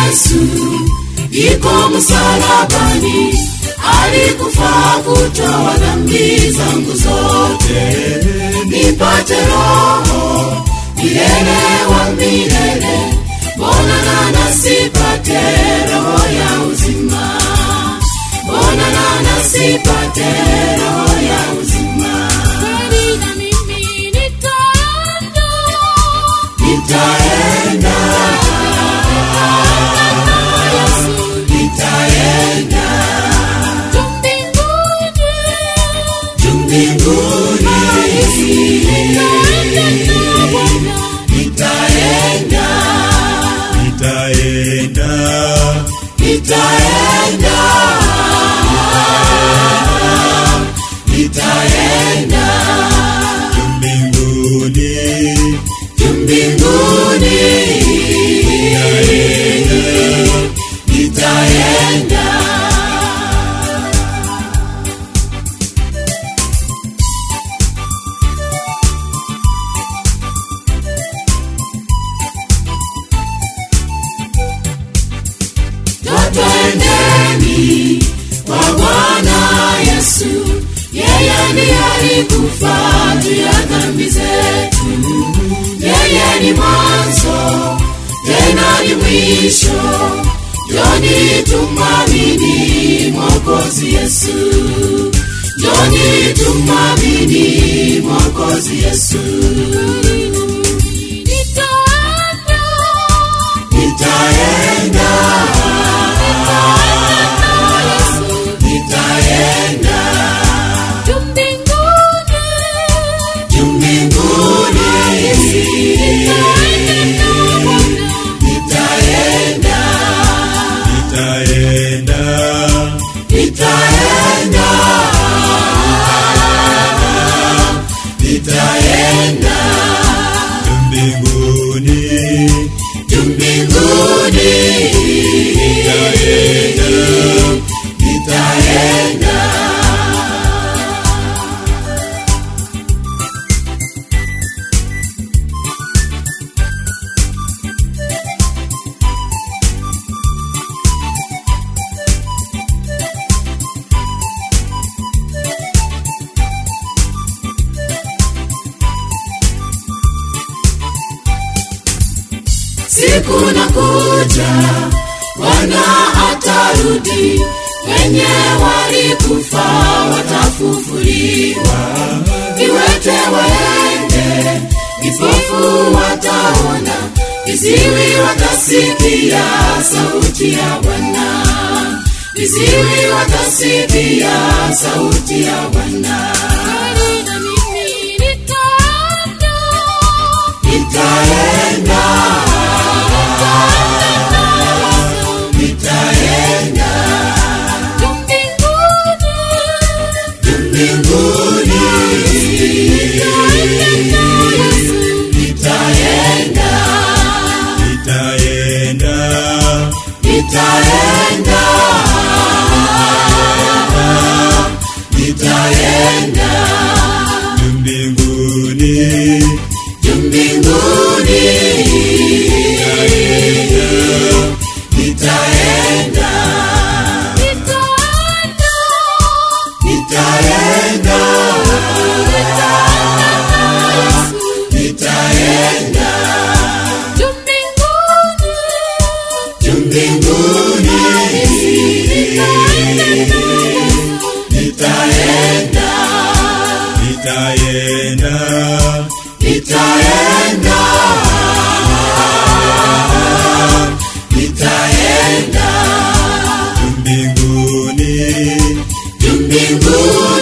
yesu iko msalabani alikufa kutoa dhambi zangu zote nipate roho milele wa milele mbona na nasipate roho ya uzima mbona na nasipate roho ya uzima Kweli na mimi nitaenda. nitaenda Yesu, nitaenda tu mbinguni. juu mbinguni Nitaenda na Bwana. nitaenda nitaenda nitaenda nitaenda mbinguni juu mbinguni nitaenda twendeni kwa bwana yesu yeye ndiye alikufa juu ya dhambi zetu yeye ni mwanzo tena ni mwisho joni tumwamini mwokozi yesu joni tumwamini mwokozi yesu Nitaenda. nitaenda Yesu, nitaenda tu mbinguni. juu mbinguni Nitaenda na Bwana. nitaenda nitaenda nitaenda nitaenda mbinguni juu mbinguni nitaenda siku na kuja bwana atarudi wenye walikufa watafufuliwa viwete waende vipofu wataona viziwi watasikia sauti ya bwana viziwi watasikia sauti ya bwana Kweli na mimi nitaenda. nitaenda nitaenda Tu mbinguni. juu mbinguni Nitaenda na Yesu. nitaenda nitaenda nitaenda nitaenda mbinguni juu mbinguni nitaenda Nitaenda. nitaenda Yesu, nitaenda tu mbinguni. juu mbinguni Nitaenda na Yesu. nitaenda nitaenda nitaenda nitaenda mbinguni juu mbinguni